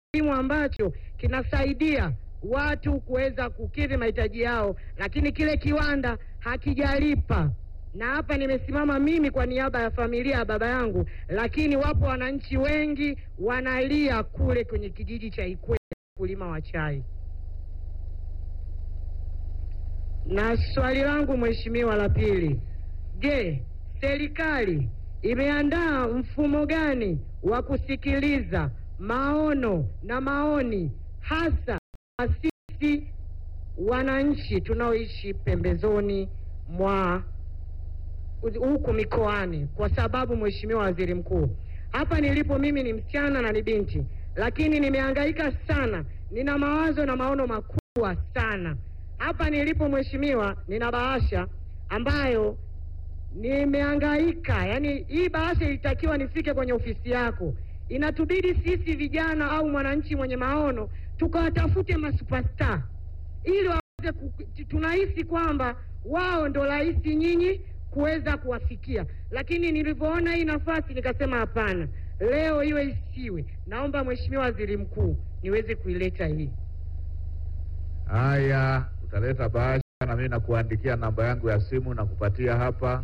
kilimo ambacho kinasaidia watu kuweza kukidhi mahitaji yao, lakini kile kiwanda hakijalipa. Na hapa nimesimama mimi kwa niaba ya familia ya baba yangu, lakini wapo wananchi wengi wanalia kule kwenye kijiji cha Ikweta, kulima wa chai. Na swali langu mheshimiwa la pili, je, serikali imeandaa mfumo gani wa kusikiliza maono na maoni hasa kwa sisi wananchi tunaoishi pembezoni mwa huku mikoani? Kwa sababu mheshimiwa waziri mkuu, hapa nilipo mimi ni msichana na ni binti, lakini nimehangaika sana, nina mawazo na maono makubwa sana. Hapa nilipo mheshimiwa, nina bahasha ambayo nimehangaika, yani hii bahasha ilitakiwa nifike kwenye ofisi yako. Inatubidi sisi vijana au mwananchi mwenye maono tukawatafute masuperstar ili waweze ku, tunahisi kwamba wao ndo rahisi nyinyi kuweza kuwafikia, lakini nilivyoona hii nafasi nikasema hapana, leo iwe isiwe. Naomba mheshimiwa waziri mkuu niweze kuileta hii. Haya, utaleta bahasha na mimi nakuandikia namba yangu ya simu na kupatia hapa,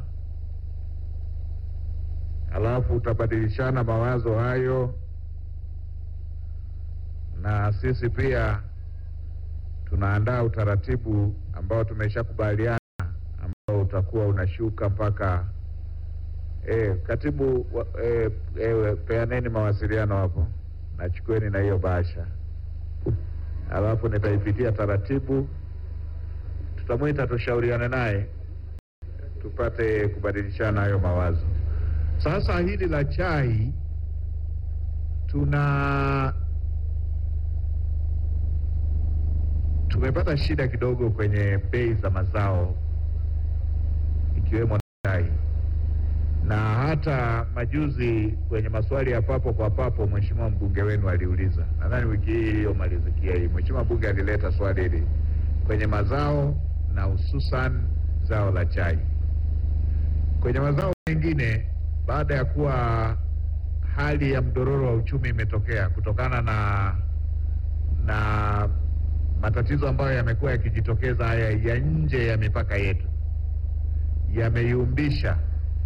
alafu utabadilishana mawazo hayo, na sisi pia tunaandaa utaratibu ambao tumeshakubaliana ambao utakuwa unashuka mpaka eh, katibu wa- eh, eh, peaneni mawasiliano hapo, nachukueni na hiyo bahasha alafu nitaipitia taratibu, tutamwita tushauriane naye tupate kubadilishana hayo mawazo. Sasa hili la chai tuna tumepata shida kidogo kwenye bei za mazao ikiwemo na chai, na hata majuzi kwenye maswali ya papo kwa papo, mheshimiwa mbunge wenu aliuliza, nadhani wiki hii iliyomalizikia hii, mheshimiwa mbunge alileta swali hili kwenye mazao na hususan zao la chai. Kwenye mazao mengine, baada ya kuwa hali ya mdororo wa uchumi imetokea kutokana na na matatizo ambayo yamekuwa yakijitokeza haya ya nje ya mipaka yetu, yameyumbisha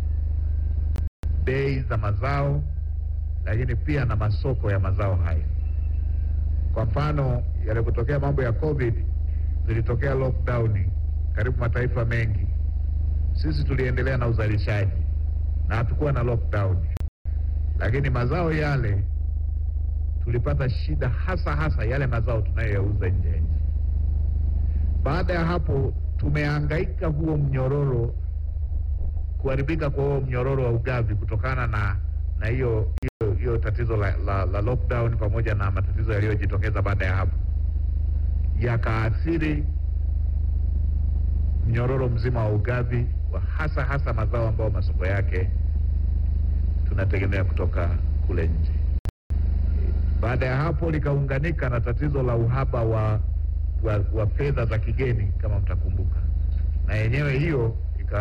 bei za mazao, lakini pia na masoko ya mazao haya. Kwa mfano, yalipotokea mambo ya COVID, zilitokea lockdown karibu mataifa mengi, sisi tuliendelea na uzalishaji na hatukuwa na lockdown, lakini mazao yale tulipata shida, hasa hasa yale mazao tunayoyauza nje ya nchi. Baada ya hapo, tumehangaika huo mnyororo kuharibika kwa huo mnyororo wa ugavi kutokana na na hiyo hiyo hiyo tatizo la, la, la lockdown pamoja na matatizo yaliyojitokeza baada ya hapo yakaathiri mnyororo mzima wa ugavi wa hasa hasa mazao ambayo masoko yake tunategemea kutoka kule nje. Baada ya hapo likaunganika na tatizo la uhaba wa, wa, wa fedha za kigeni kama mtakumbuka, na yenyewe hiyo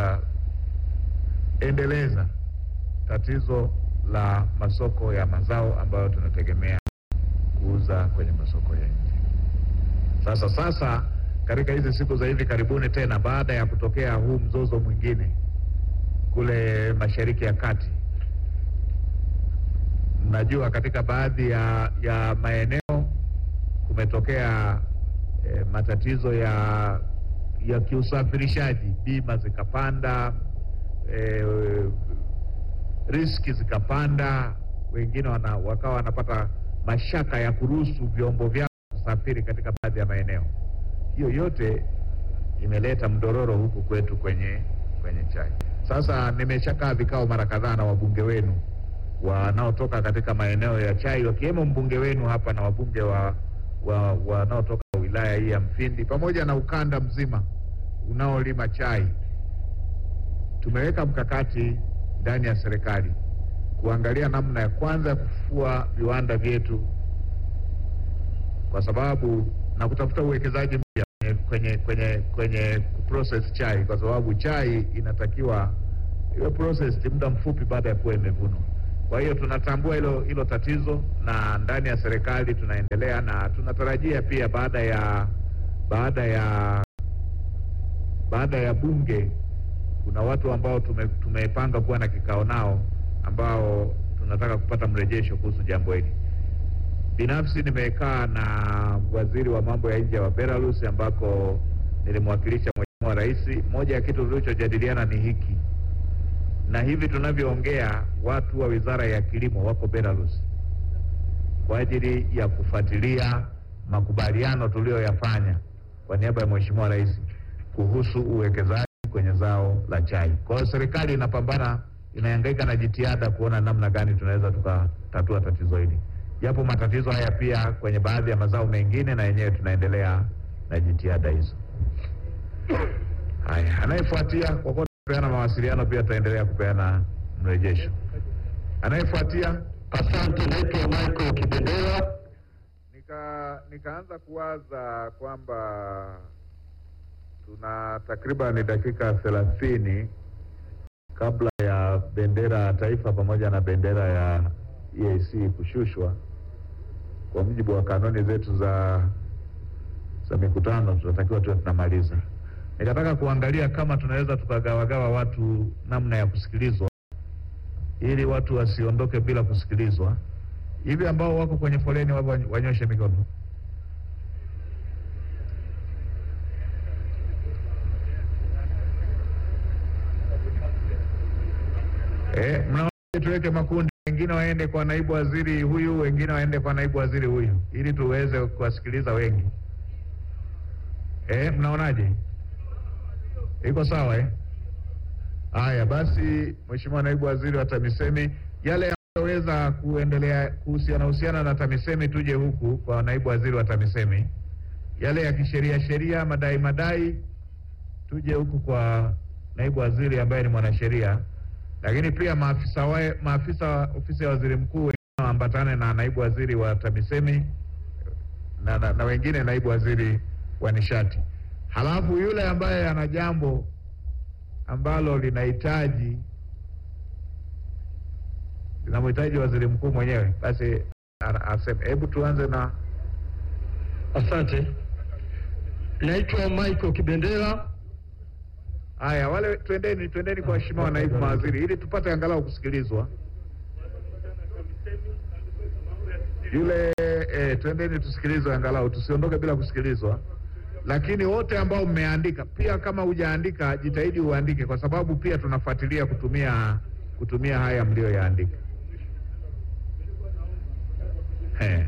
ikaendeleza tatizo la masoko ya mazao ambayo tunategemea kuuza kwenye masoko ya nje. Sasa sasa katika hizi siku za hivi karibuni tena, baada ya kutokea huu mzozo mwingine kule Mashariki ya Kati, mnajua katika baadhi ya, ya maeneo kumetokea eh, matatizo ya ya kiusafirishaji, bima zikapanda, eh, riski zikapanda, wengine wana, wakawa wanapata mashaka ya kuruhusu vyombo vyao kusafiri katika baadhi ya maeneo. Hiyo yote imeleta mdororo huku kwetu kwenye kwenye chai. Sasa nimeshakaa vikao mara kadhaa na wabunge wenu wanaotoka katika maeneo ya chai, wakiwemo mbunge wenu hapa na wabunge wa wa- wanaotoka wilaya hii ya Mfindi pamoja na ukanda mzima unaolima chai. Tumeweka mkakati ndani ya serikali kuangalia namna ya kwanza ya kufufua viwanda vyetu, kwa sababu na kutafuta uwekezaji mpya kwenye kwenye kwenye kuprocess chai, kwa sababu chai inatakiwa iwe processed muda mfupi baada ya kuwa imevunwa. Kwa hiyo tunatambua hilo hilo tatizo, na ndani ya serikali tunaendelea na tunatarajia pia baada ya baada ya baada ya bunge kuna watu ambao tume, tumepanga kuwa na kikao nao ambao tunataka kupata mrejesho kuhusu jambo hili. Binafsi nimekaa na waziri wa mambo ya nje wa Belarus ambako nilimwakilisha Mheshimiwa Rais. Moja ya kitu tulichojadiliana ni hiki, na hivi tunavyoongea watu wa Wizara ya Kilimo wako Belarus kwa ajili ya kufuatilia makubaliano tuliyoyafanya kwa niaba ya Mheshimiwa Rais kuhusu uwekezaji kwenye zao la chai. Kwa hiyo serikali inapambana, inahangaika na jitihada kuona namna gani tunaweza tukatatua tatizo hili, japo matatizo haya pia kwenye baadhi ya mazao mengine, na yenyewe tunaendelea na jitihada hizo. Haya, anayefuatia kwa kuwa tunapeana mawasiliano, pia tutaendelea kupeana mrejesho. Anayefuatia Asante, naitwa Michael Kibendera. nika nikaanza kuwaza kwamba tuna takriban dakika thelathini kabla ya bendera ya taifa pamoja na bendera ya EAC kushushwa. Kwa mujibu wa kanuni zetu za za mikutano, tunatakiwa tuwe tunamaliza. Nikataka kuangalia kama tunaweza tukagawagawa watu namna ya kusikilizwa, ili watu wasiondoke bila kusikilizwa. Hivi ambao wako kwenye foleni wapo wanyoshe mikono. Eh, mnaona tuweke makundi, wengine waende kwa naibu waziri huyu, wengine waende kwa naibu waziri huyu, ili tuweze kuwasikiliza wengi. Eh, mnaonaje? Iko sawa eh? Haya basi, Mheshimiwa naibu waziri wa TAMISEMI, yale yanayoweza kuendelea kuhusiana husiana na TAMISEMI tuje huku kwa naibu waziri wa TAMISEMI. Yale ya kisheria sheria, madai madai, tuje huku kwa naibu waziri ambaye ni mwanasheria, lakini pia maafisa wa, maafisa wa ofisi ya waziri mkuu wengine waambatane na naibu waziri wa TAMISEMI na, na, na wengine naibu waziri wa nishati. Halafu yule ambaye ana jambo ambalo linahitaji linamhitaji waziri mkuu mwenyewe, basi ana- aseme. Hebu tuanze na Asante, naitwa Michael Kibendera. haya, wale twendeni, twendeni kwa waheshimiwa naibu mawaziri ili tupate angalau kusikilizwa. Yule eh, twendeni tusikilizwe angalau, tusiondoke bila kusikilizwa. Lakini wote ambao mmeandika pia, kama hujaandika jitahidi uandike, kwa sababu pia tunafuatilia kutumia kutumia haya mliyoyaandika. Eh.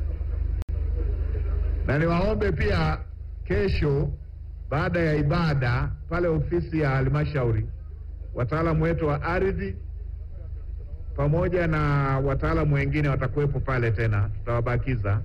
Na niwaombe pia kesho baada ya ibada pale ofisi ya halmashauri, wataalamu wetu wa ardhi pamoja na wataalamu wengine watakuwepo pale tena, tutawabakiza.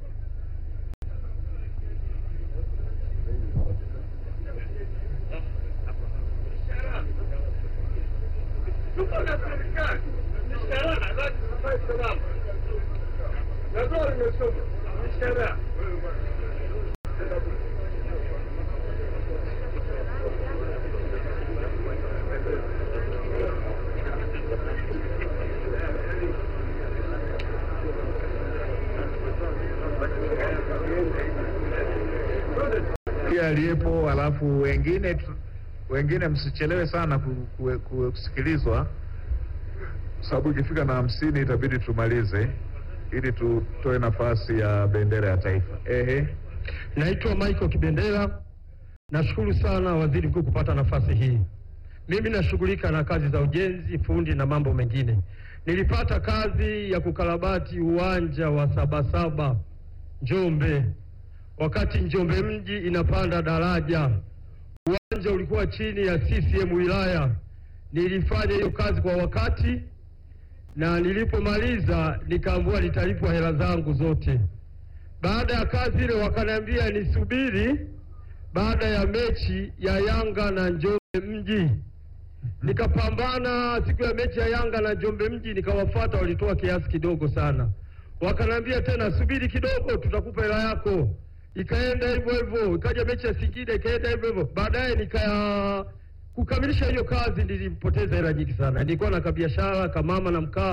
pia aliyepo, alafu wengine tu- wengine msichelewe sana ku, ku, ku, kusikilizwa, sababu ikifika na hamsini itabidi tumalize ili tutoe nafasi ya bendera ya taifa. Ehe, Naitwa Michael Kibendera. Nashukuru sana waziri mkuu kupata nafasi hii. Mimi nashughulika na kazi za ujenzi, fundi na mambo mengine. Nilipata kazi ya kukarabati uwanja wa Sabasaba Njombe, wakati Njombe mji inapanda daraja. Uwanja ulikuwa chini ya CCM wilaya. Nilifanya hiyo kazi kwa wakati na nilipomaliza nikaambiwa nitalipwa hela zangu zote. Baada ya kazi ile wakaniambia nisubiri baada ya mechi ya Yanga na Njombe mji. Nikapambana siku ya mechi ya Yanga na Njombe mji, nikawafuata, walitoa kiasi kidogo sana. Wakaniambia tena subiri kidogo, tutakupa hela yako. Ikaenda hivyo hivyo, ikaja mechi ya Singida, ikaenda hivyo hivyo. Baadaye nika kukamilisha hiyo kazi, nilipoteza hela nyingi sana. Nilikuwa na kabiashara kamama na mkaa,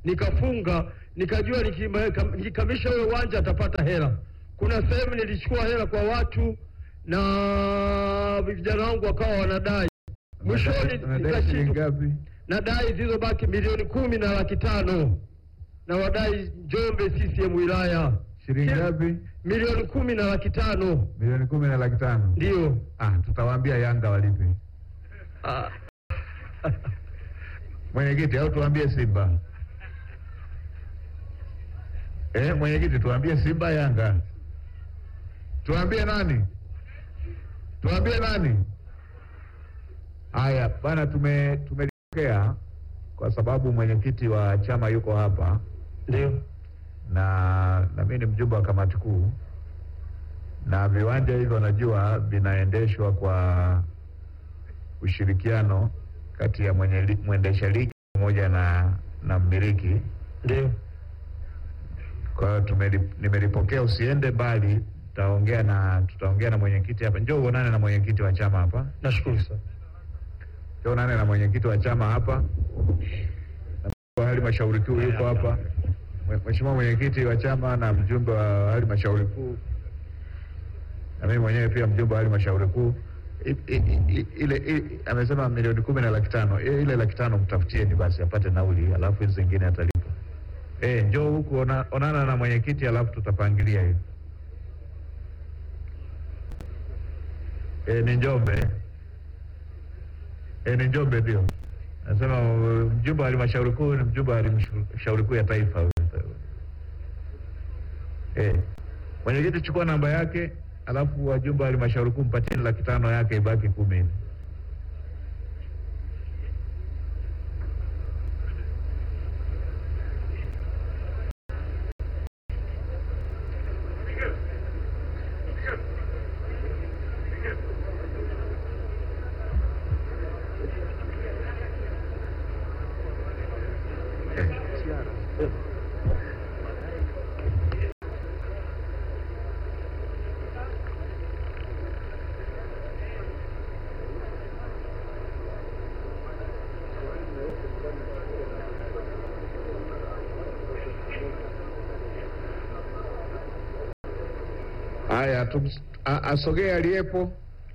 nikafunga, nikajua nikima- nikikamisha ule uwanja atapata hela. Kuna sehemu nilichukua hela kwa watu na vijana wangu wakawa wanadai, mwishoni Unadai shilingi nikashindwa ngapi? nadai zilizobaki milioni kumi na laki tano na wadai Njombe CCM wilaya Shilingi Kila- ngapi? milioni kumi na laki tano Milioni kumi na laki tano. ndio. Ah, tutawaambia Yanga walipe. Ah, Mwenyekiti, au tuambie Simba? Eh, mwenyekiti, tuambie Simba Yanga? Tuambie nani? Tuambie nani? Haya bana, tume tumelipokea kwa sababu mwenyekiti wa chama yuko hapa ndio na na mimi ni mjumbe wa kamati kuu, na viwanja hivyo najua vinaendeshwa kwa ushirikiano kati ya mwenye li- mwendesha ligi pamoja na na mmiliki. ndio. Kwa hiyo tumeli- nimelipokea, usiende mbali, tutaongea na tutaongea na mwenyekiti hapa. Njoo uonane na mwenyekiti wa chama hapa, Nashukuru sana. njoo uonane na mwenyekiti wa chama hapa, na mjumbe wa halmashauri kuu yuko hapa, Mwe- mheshimiwa mwenyekiti wa chama na mjumbe wa halmashauri kuu, na mimi mwenyewe pia mjumbe wa halmashauri kuu. I- i- i- Ile i- amesema milioni kumi na laki tano. I- Ile laki tano mtafutieni basi apate nauli, alafu hizi zingine atalipa. Eh, njoo huku ona, onana na mwenyekiti alafu tutapangilia hiyo. Eh, ni Njombe. Eh, ni Njombe ndio. Nasema uh, mjumbe wa halmashauri kuu ni mjumbe wa halmashauri kuu ya taifa. huyo. Eh, mwenyekiti chukua namba yake, alafu wajumbe wa halmashauri kuu mpatieni laki tano yake ibaki kumi. Haya, tum- a- asogee aliyepo,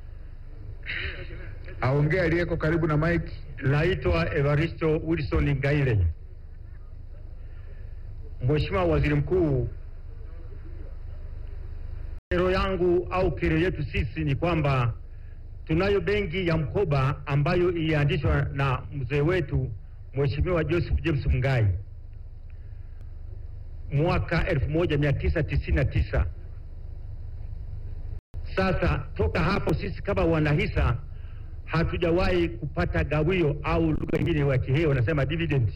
aongee aliyeko karibu na mike. Naitwa Evaristo Wilson Ngaile. Mheshimiwa Waziri Mkuu, kero yangu au kero yetu sisi ni kwamba tunayo benki ya mkoba ambayo ilianzishwa na mzee wetu Mheshimiwa Joseph James Mungai mwaka 1999. Sasa toka hapo sisi kama wanahisa hatujawahi kupata gawio au lugha nyingine ya Kiheo wanasema dividend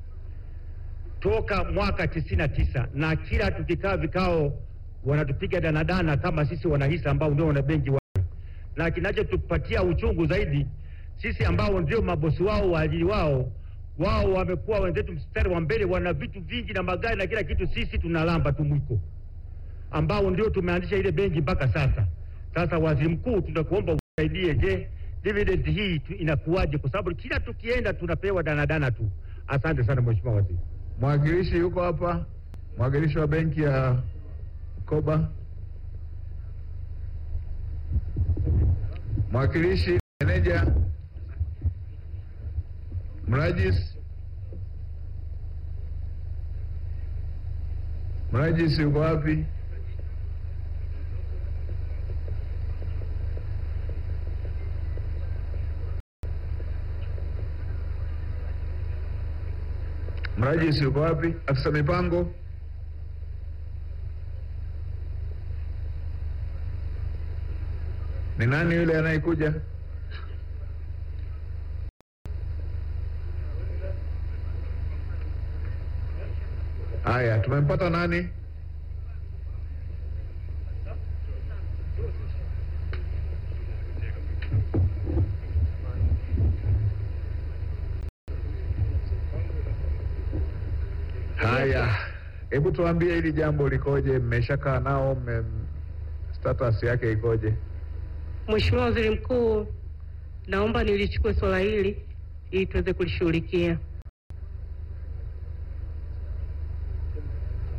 toka mwaka tisini na tisa, na kila tukikaa vikao wanatupiga danadana kama sisi wanahisa ambao ndio wana benki wao, na kinachotupatia uchungu zaidi sisi ambao ndio mabosi wao waajiri wao wao wamekuwa wenzetu mstari wa mbele, wana vitu vingi na magari na kila kitu, sisi tunalamba tu mwiko ambao ndio tumeanzisha ile benki mpaka sasa. Sasa waziri mkuu, tunakuomba usaidie, je, dividend hii tu inakuwaje? Kwa sababu kila tukienda tunapewa danadana tu. Asante sana mheshimiwa waziri. Mwakilishi yuko hapa, mwakilishi wa benki ya mkoba, mwakilishi meneja, mrajis, mrajis yuko wapi? Mrajisi yuko wapi? Afisa mipango? Ni nani yule anayekuja? Haya, tumempata nani? Haya, hebu tuambie hili jambo likoje? Mmeshakaa nao, mme status yake ikoje? Mheshimiwa Waziri Mkuu, naomba nilichukue swala hili ili tuweze kulishughulikia.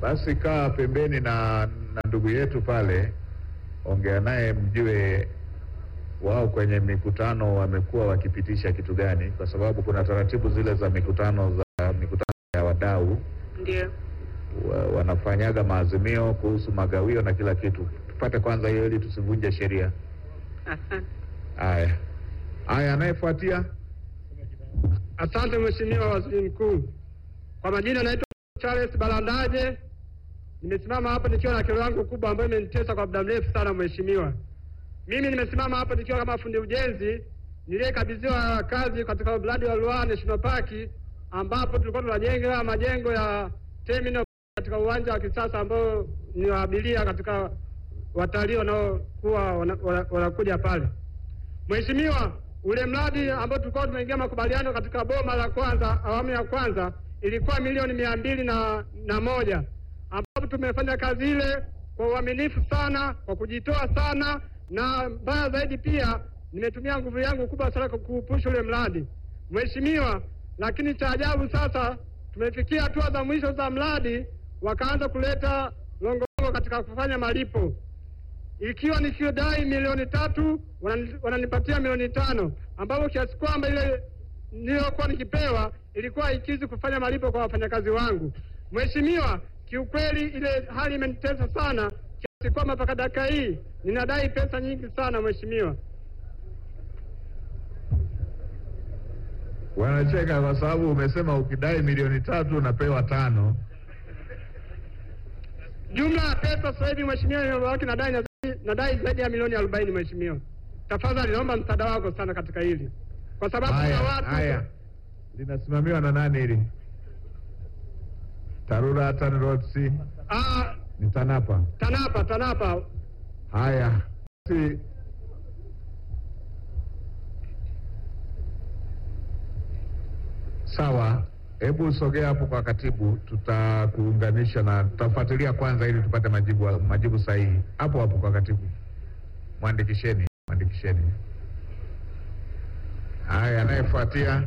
Basi kaa pembeni na, na ndugu yetu pale, ongea naye mjue wao kwenye mikutano wamekuwa wakipitisha kitu gani, kwa sababu kuna taratibu zile za mikutano za mikutano ya wadau Ndio. wa, wanafanyaga maazimio kuhusu magawio na kila kitu. Tupate kwanza hiyo ili tusivunje sheria. Asante. Haya haya, anayefuatia Asante Mheshimiwa Waziri Mkuu. Kwa majina naitwa Charles Balandaje. Nimesimama hapa nikiwa na kero yangu kubwa ambayo imenitesa kwa muda mrefu sana Mheshimiwa. Mimi nimesimama hapa nikiwa kama fundi ujenzi niliyekabidhiwa kazi katika mradi wa Ruaha National Park ambapo tulikuwa tunajenga majengo ya terminal katika uwanja wa kisasa ambao ni wa abiria katika watalii wanaokuwa wana- wana- wanakuja pale. Mheshimiwa, ule mradi ambao tulikuwa tumeingia makubaliano katika boma la kwanza, awamu ya kwanza ilikuwa milioni mia mbili na, na moja ambapo tumefanya kazi ile kwa uaminifu sana, kwa kujitoa sana, na mbaya zaidi pia nimetumia nguvu yangu kubwa sana kwa kuupusha ule mradi Mheshimiwa. Lakini cha ajabu sasa, tumefikia hatua za mwisho za mradi, wakaanza kuleta longolongo katika kufanya malipo ikiwa nikidai milioni tatu wanani- wananipatia milioni tano ambapo kiasi kwamba ile niliyokuwa nikipewa ilikuwa ikizi kufanya malipo kwa wafanyakazi wangu. Mheshimiwa, kiukweli ile hali imenitesa sana kiasi kwamba mpaka dakika hii ninadai pesa nyingi sana Mheshimiwa. wanacheka kwa sababu umesema ukidai milioni tatu unapewa tano. Jumla ya pesa sasa hivi Mheshimiwa iliyobaki nadai na- nadai zaidi ya milioni arobaini Mheshimiwa. Tafadhali naomba msaada wako sana katika hili kwa sababu Haya kuna watu haya, linasimamiwa na nani hili? TARURA, TANROADS, ah, ni TANAPA? TANAPA TANAPA Haya basi, sawa. Hebu sogea hapo kwa katibu, tutakuunganisha na tutafuatilia kwanza ili tupate majibu majibu sahihi. Hapo hapo kwa katibu, mwandikisheni, mwandikisheni. Haya, anayefuatia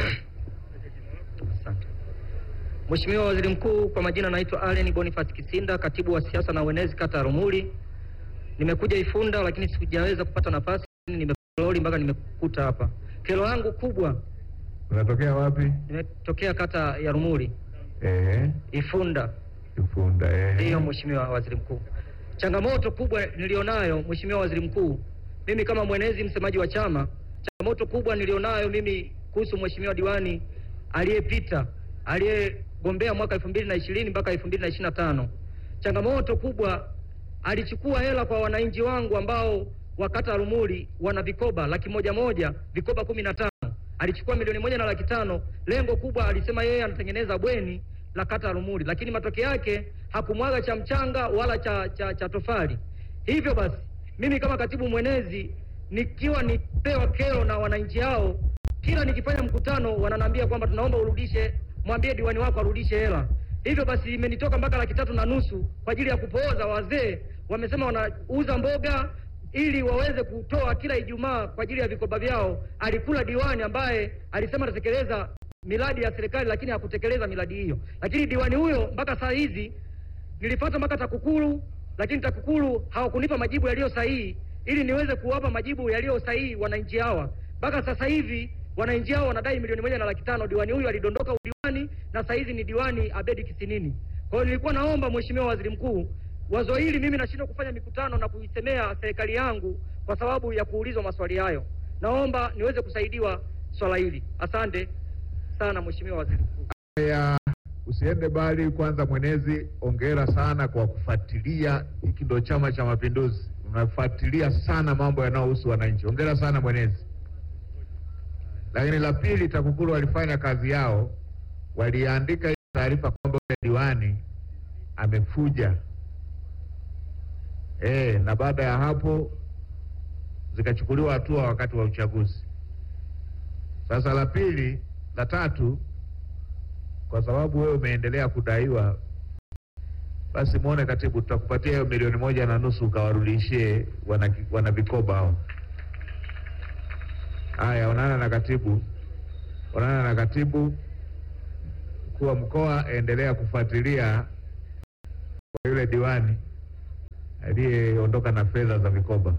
Asante. Mheshimiwa Waziri Mkuu, kwa majina naitwa Allen Boniface Kisinda, katibu wa siasa na uenezi kata ya Rumuli. Nimekuja Ifunda lakini sijaweza kupata nafasi, nimekololi mpaka nimekuta hapa. Kero yangu kubwa, unatokea wapi? nimetokea kata ya Rumuli Ehe, Ifunda. Ifunda. Ehe. Ndiyo Mheshimiwa Waziri Mkuu, changamoto kubwa nilionayo Mheshimiwa Waziri Mkuu, mimi kama mwenezi msemaji wa chama, changamoto kubwa nilionayo mimi kuhusu Mheshimiwa diwani aliyepita aliyegombea mwaka elfu mbili na ishirini mpaka elfu mbili na ishirini na tano changamoto kubwa alichukua hela kwa wananchi wangu ambao wakata Rumuli wana vikoba laki moja moja vikoba kumi na tano alichukua milioni moja na laki tano lengo kubwa alisema yeye anatengeneza bweni la kata Rumuli, lakini matokeo yake hakumwaga cha mchanga wala cha, cha, cha tofali. Hivyo basi mimi kama katibu mwenezi nikiwa nipewa kero na wananchi hao, kila nikifanya mkutano wananiambia kwamba tunaomba urudishe, mwambie diwani wako arudishe hela. Hivyo basi imenitoka mpaka laki tatu na nusu kwa ajili ya kupooza. Wazee wamesema wanauza mboga ili waweze kutoa kila Ijumaa kwa ajili ya vikoba vyao. Alikula diwani ambaye alisema atatekeleza miradi ya serikali, lakini hakutekeleza miradi hiyo. Lakini diwani huyo mpaka saa hizi nilipata mpaka TAKUKURU, lakini TAKUKURU hawakunipa majibu yaliyo sahihi ili niweze kuwapa majibu yaliyo sahihi wananchi hawa. Mpaka sasa hivi wananchi hao wanadai milioni moja na laki tano. Diwani huyu alidondoka udiwani na saa hizi ni diwani Abedi Kisinini. Kwa hiyo nilikuwa naomba Mheshimiwa Waziri Mkuu, wazo hili mimi nashindwa kufanya mikutano na kuisemea serikali yangu kwa sababu ya kuulizwa maswali hayo. Naomba niweze kusaidiwa swala hili. Asante sana Mheshimiwa Waziri Mkuu. Haya, usiende mbali. Kwanza mwenezi, ongera sana kwa kufuatilia. Hiki ndo Chama cha Mapinduzi, unafuatilia sana mambo yanayohusu wananchi. Ongera sana mwenezi. Lakini la pili, TAKUKURU walifanya kazi yao, waliandika ile taarifa kwamba yule diwani amefuja eh, na baada ya hapo zikachukuliwa hatua wakati wa uchaguzi. Sasa la pili, la tatu kwa sababu wewe umeendelea kudaiwa, basi muone katibu, tutakupatia hiyo milioni moja na nusu ukawarudishie wana, wana vikoba hao. Haya, onana na katibu, onana na katibu. Mkuu wa mkoa, endelea kufuatilia kwa yule diwani aliyeondoka na fedha za vikoba.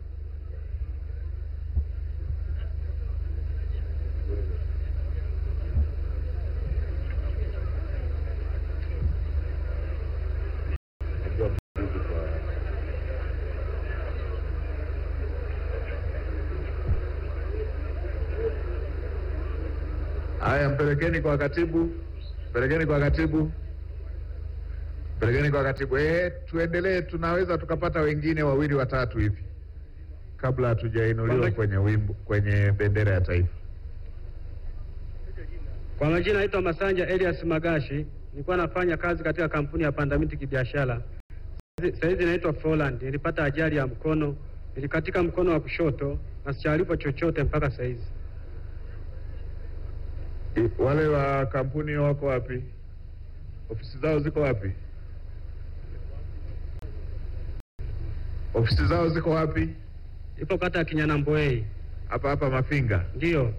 Haya, mpelekeni kwa katibu, mpelekeni kwa katibu, mpelekeni kwa katibu. Eh, tuendelee, tunaweza tukapata wengine wawili watatu hivi kabla hatujainuliwa Kwamba- kwenye wimbo, kwenye bendera ya taifa. Kwa majina naitwa Masanja Elias Magashi, nilikuwa nafanya kazi katika kampuni ya Pandamiti kibiashara. Sasa hizi naitwa Froland. Nilipata ajali ya mkono, nilikatika mkono wa kushoto na sijalipo chochote mpaka saa hizi. I- Wale wa kampuni wako wapi? Ofisi zao ziko wapi? Ofisi zao ziko wapi? Ipo kata ya Kinyanamboei. Hapa hapa Mafinga. Ndiyo,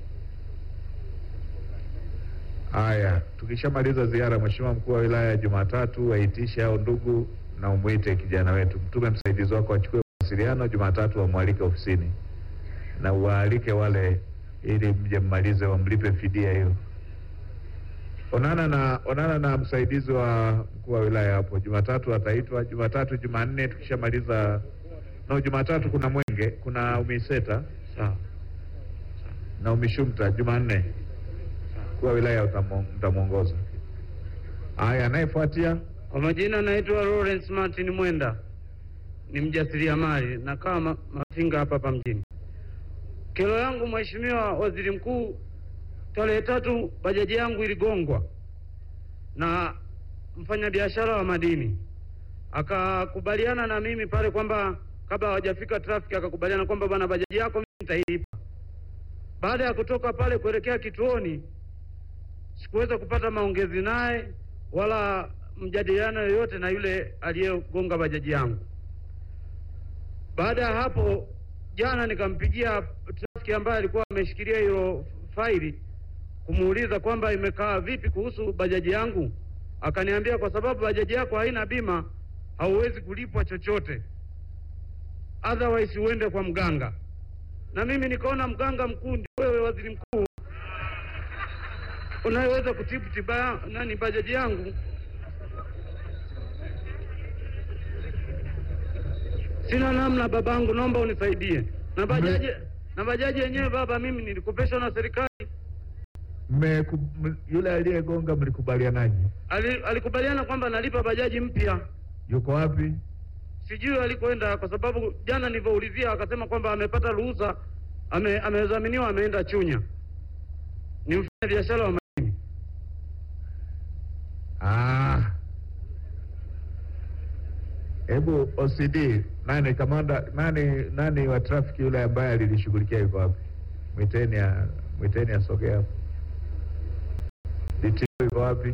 Haya, tukishamaliza ziara, Mheshimiwa mkuu wa wilaya, Jumatatu waitishe hao ndugu na umwite kijana wetu, mtume msaidizi wako achukue mawasiliano Jumatatu, wamwalike ofisini na uwaalike wale, ili mje mmalize, wamlipe fidia hiyo. Onana na onana na msaidizi wa mkuu wa wilaya hapo, Jumatatu ataitwa. Jumatatu, Jumanne tukishamaliza, no, Jumatatu kuna Mwenge, kuna Umiseta sawa. na Umishumta. Jumanne mkuu wa wilaya utamo- mtamwongoza. Haya, anayefuatia Kwa majina naitwa Lawrence Martin Mwenda, ni mjasiriamali nakaa ma Mafinga hapa hapa mjini. Kero yangu Mheshimiwa Waziri Mkuu, tarehe tatu bajaji yangu iligongwa na mfanyabiashara wa madini, akakubaliana na mimi pale kwamba kabla hawajafika trafiki, akakubaliana kwamba bwana, bajaji yako mimi nitailipa. Baada ya kutoka pale kuelekea kituoni, sikuweza kupata maongezi naye wala mjadiliano yoyote na yule aliyegonga bajaji yangu. Baada ya hapo, jana nikampigia trafiki ambaye alikuwa ameshikilia hiyo faili kumuuliza kwamba imekaa vipi kuhusu bajaji yangu. Akaniambia kwa sababu bajaji yako haina bima, hauwezi kulipwa chochote, otherwise uende kwa mganga. Na mimi nikaona mganga mkuu ndio wewe, waziri mkuu, unayeweza kutibu tiba ya- nani bajaji yangu. Sina namna babangu, naomba unisaidie na bajaji na bajaji yenyewe baba, mimi nilikopeshwa na serikali. mmeku- m- yule aliyegonga mlikubalianaje? Ali, alikubaliana kwamba analipa bajaji mpya, Yuko wapi? sijui alikoenda, kwa sababu jana nilivyoulizia akasema kwamba amepata ruhusa, ame, amedhaminiwa, ameenda Chunya. Ni mfanya biashara wa madini. Ah, hebu OCD nani kamanda nani nani wa trafiki yule ambaye alilishughulikia yuko wapi? Mwiteni a- mwiteni asogee hapo. DTO yuko wapi?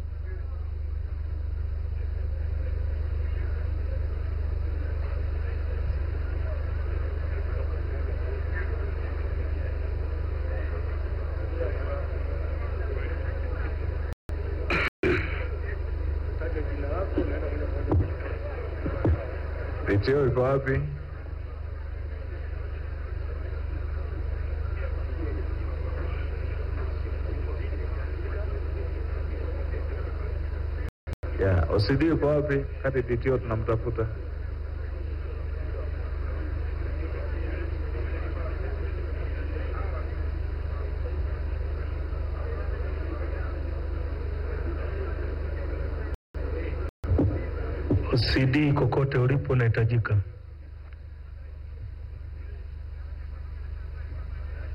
DTO yuko wapi? Yeah, OCD yuko wapi? Kati DTO tunamtafuta. CD kokote ulipo unahitajika.